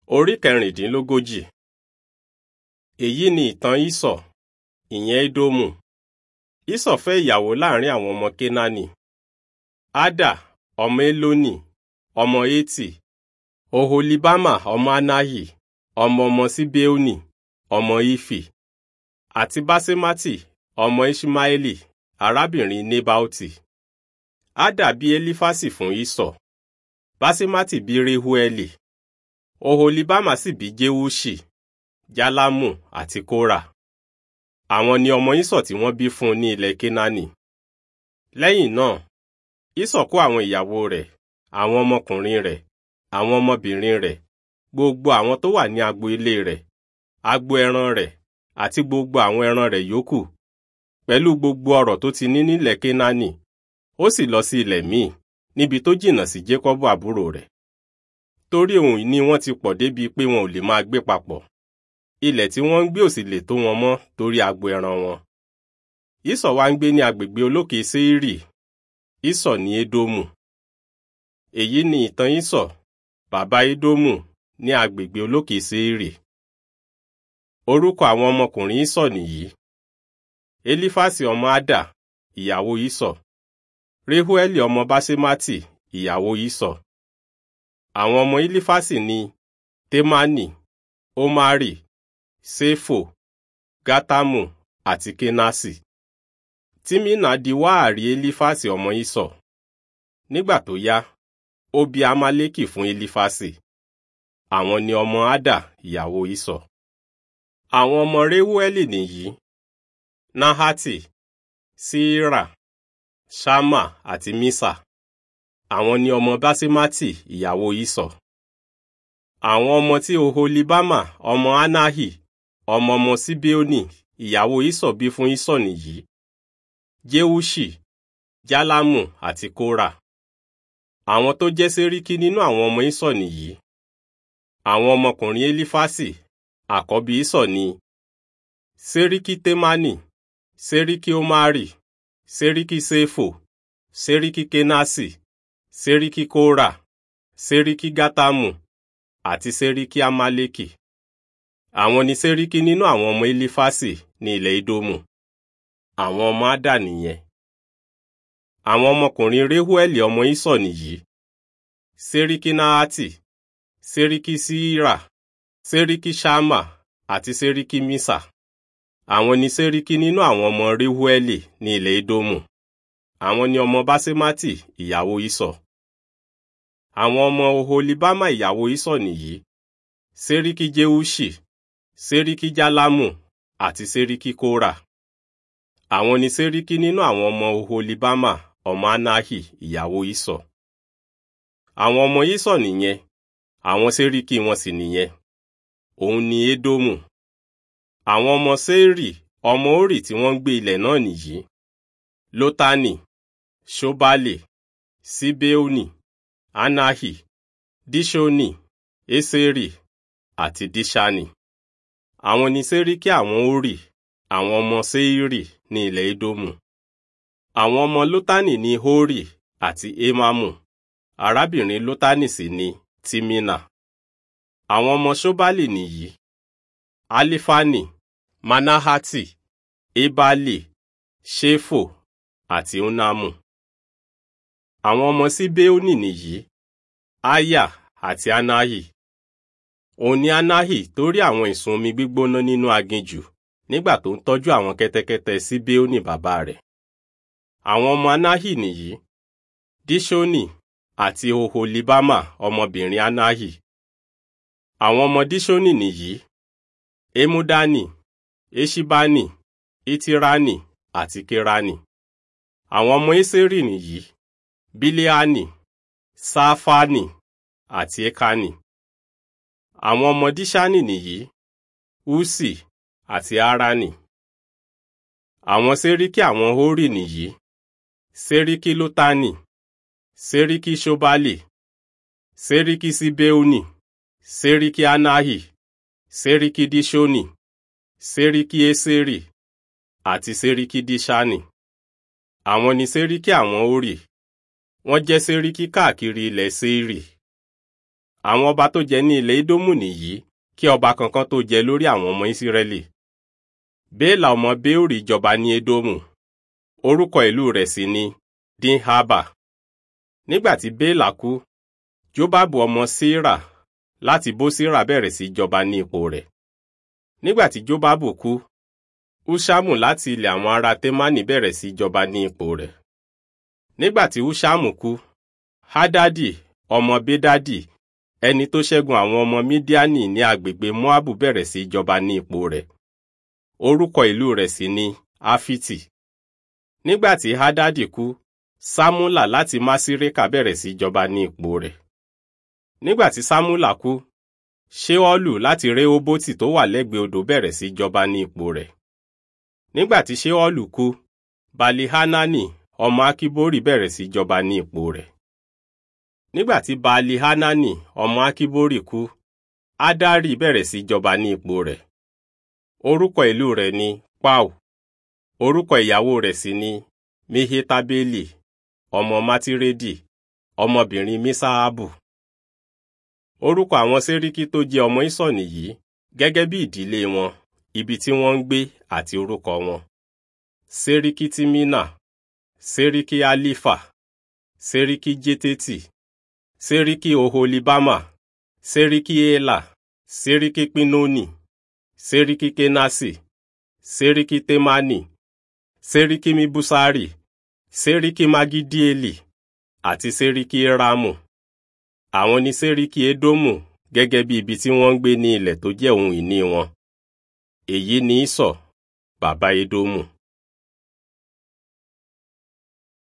Orí kẹrìndínlógójì. Èyí ni ìtàn Ísọ̀, ìyẹn Édómù. Ísọ̀ fẹ́ ìyàwó láàrin àwọn ọmọ Kénáánì. Ádà, ọmọ Élónì, ọmọ Étì, Oholibama ọmọ Anahi, ọmọ ọmọ Síbéónì, ọmọ Ífì, àti Básémátì, ọmọ Iṣmaeli, arábìnrin Nébáótì. Ádà bí Élífásì fún Ísọ̀. Básémátì bí Réhúẹ́lì. Oholibama sì bí Jéúṣì, Jálámù àti Kórà. Àwọn ni ọmọ Ísọ̀ tí wọ́n bí fún un ní ilẹ̀ Kénáánì. Lẹ́yìn náà, Ísọ̀ kó àwọn ìyàwó rẹ̀, àwọn ọmọkùnrin rẹ̀, àwọn ọmọbìnrin rẹ̀, gbogbo àwọn tó wà ní agbo ilé rẹ̀, agbo ẹran rẹ̀, àti gbogbo àwọn ẹran rẹ̀ yòókù, pẹ̀lú gbogbo ọrọ̀ tó ti ní nílẹ̀ Kénáánì, ó sì lọ sí ilẹ̀ míì, níbi tó jìnnà sí Jékọ́bù àbúrò rẹ̀. Torí ohun ìní wọn ti pọ̀ débi pé wọn ò lè máa gbé papọ̀. Ilẹ̀ tí wọ́n ń gbé ò sì lè tó wọn mọ́ torí agbo ẹran wọn. Ísọ̀ wá ń gbé ní agbègbè olókè Séírì. Ísọ̀ ní Édómù. Èyí ni ìtàn Ísọ̀, bàbá Édómù ní agbègbè olókè Séírì. Orúkọ àwọn ọmọkùnrin Ísọ̀ nìyí. Elífásì ọmọ Ádà, ìyàwó Ísọ̀. Réhúẹ́lì ọmọ Básémátì, ìyàwó Ísọ̀. Àwọn ọmọ Elífásì ni Témánì, Ómárì, Séfò, Gátámù àti Kénásì. Tímínà di wáàrí Elífásì ọmọ Ísọ̀. Nígbà tó yá, ó bí Amálékì fún Elífásì. Àwọn ni ọmọ Ádà, ìyàwó Ísọ̀. Àwọn ọmọ Réhúẹ́lì nìyí. Náhátì, Síírà, Ṣámà àti Mísà. Àwọn ni ọmọ Básémátì, ìyàwó Ísọ̀. Àwọn ọmọ tí Oholibama, ọmọ Anahi, ọmọ ọmọ Síbéónì, ìyàwó Ísọ̀ bí fún Ísọ̀ nìyí. Jéúṣì, Jálámù àti Kórà. Àwọn tó jẹ́ séríkí nínú àwọn ọmọ Ísọ̀ nìyí. Àwọn ọmọkùnrin Elífásì, àkọ́bí Ísọ̀ ni Séríkí Témánì, Séríkí Ómárì, Séríkí Séfò, Séríkí Kénásì, Séríkí Kórà, Séríkí Gátámù, àti Séríkí Amálékì. Àwọn ni séríkí nínú àwọn ọmọ Elífásì ní ilẹ̀ Édómù. Àwọn ọmọ Ádà nìyẹn. Àwọn ọmọkùnrin Réhúẹ́lì ọmọ Ísọ̀ nìyí. Séríkí Náhátì, Séríkí Síírà, Séríkí Ṣámà àti Séríkí Mísà. Àwọn ni séríkí nínú àwọn ọmọ Réhúẹ́lì ní ilẹ̀ Édómù. Àwọn ni ọmọ Básémátì, ìyàwó Ísọ̀. Àwọn ọmọ Oholibama ìyàwó Ísọ̀ nìyí. Séríkí Jéúṣì, Séríkí Jálámù àti Séríkí Kórà. Àwọn ni séríkí nínú àwọn ọmọ Oholibama ọmọ Anahi ìyàwó Ísọ̀. Àwọn ọmọ Ísọ̀ nìyẹn, àwọn séríkí wọn sì nìyẹn. Òun ni Édómù. Àwọn ọmọ Séírì ọmọÓrì tí wọ́n ń gbé ilẹ̀ náà nìyí. Lótánì, Ṣóbálè, Síbéónì, Anahi, Díṣónì, Ésérì àti Díṣánì. Àwọn ni séríkí àwọnÓrì, àwọn ọmọ Séírì ní ilẹ̀ Édómù. Àwọn ọmọ Lótánì ni Hórì àti Émámù. Arábìnrin Lótánì sì ni Tímínà. Àwọn ọmọ Ṣóbálì nìyí. Alífánì, Manahati, Ebali, Ṣéfò àti Onamu. Àwọn ọmọ Síbéónì nìyí. Aya àti Anahi. Òun ni Anahi torí àwọn ìsun omi gbígbóná nínú aginjù nígbà tó ń tọ́jú àwọn kẹ́tẹ́kẹ́tẹ́ Síbéónì bàbá rẹ̀. Àwọn ọmọ Anahi nìyí. Díṣónì àti Oholibama ọmọbìnrin Anahi. Àwọn ọmọ Díṣónì nìyí. Emudani, Eṣibani, Itirani àti Kerani. Àwọn ọmọ Eseri nìyí. Biliani, Sáfánì àti Ekani. Àwọn ọmọ Díṣánì nìyí. Usi àti Arani. Àwọn séríkí àwọn Hórì nìyí. Séríkí Lótánì, Séríkí Ṣóbálì, Séríkí Síbéónì, Séríkí Anahi, Séríkí Díṣónì, Séríkí Ésérì àti Séríkí Díṣánì. Àwọn ni séríkí àwọn Hórì. Wọ́n jẹ́ séríkí káàkiri ilẹ̀ Séírì. àwọn ọba tó jẹ ní ilẹ̀ Édómù nìyí kí ọba kankan tó jẹ lórí àwọn ọmọ Ísírẹ́lì. Béèlà ọmọ Béórì jọba ní Édómù. Orúkọ ìlú rẹ̀ sì ni Dinhaba. Nígbà tí Béèlà kú, Jóbábù ọmọ Síra láti Bósírà bẹ̀rẹ̀ sí jọba ní ipò rẹ̀. Nígbà tí Jóbábù kú, Húṣámù láti ilẹ̀ àwọn ará Témánì bẹ̀rẹ̀ sí jọba ní ipò rẹ̀. Nígbà tí Húṣámù kú, Hádádì ọmọ Bédádì ẹni tó ṣẹ́gun àwọn ọmọ Mídíánì ní agbègbè Móábù bẹ̀rẹ̀ sí jọba ní ipò rẹ̀. Orúkọ ìlú rẹ̀ sì ni Áfítì. Nígbà tí Hádádì kú, Sámúlà láti Másírékà bẹ̀rẹ̀ sí jọba ní ipò rẹ̀. Nígbà tí Sámúlà kú, Ṣéọ́lù láti Réhóbótì tó wà lẹ́gbẹ̀ẹ́ odò bẹ̀rẹ̀ sí jọba ní ipò rẹ̀. Nígbà tí Ṣéọ́lù kú, Balihanani ọmọ Akíbórì bẹ̀rẹ̀ sí jọba ní ipò rẹ̀. Nígbà tí Baali-Hanani ọmọ Akíbórì kú, Adari bẹ̀rẹ̀ sí jọba ní ipò rẹ̀. Orúkọ ìlú rẹ̀ ni Pau. Orúkọ ìyàwó rẹ̀ sì ni Mehetabeli, ọmọ Mátírédì, ọmọbìnrin Mísáábù. Orúkọ àwọn séríkí tó jẹ́ ọmọ Ísọ̀ nìyí, gẹ́gẹ́ bí ìdílé wọn, ibi tí wọ́n ń gbé àti orúkọ wọn. Séríkí Tímínà, Séríkí Alifa, Séríkí Jététì, Séríkí Oholibama, Séríkí Élà, Séríkí Pínónì, Séríkí Kénásì, Séríkí Témánì, Séríkí Míbúsárì, Séríkí Magídíélì, àti Séríkí Rámù. Àwọn ni Séríkí Édómù gẹ́gẹ́ bí ibi tí wọ́n ń gbé ní ilẹ̀ tó jẹ́ ohun ìní wọn. Èyí ni Ísọ̀, bàbá Édómù.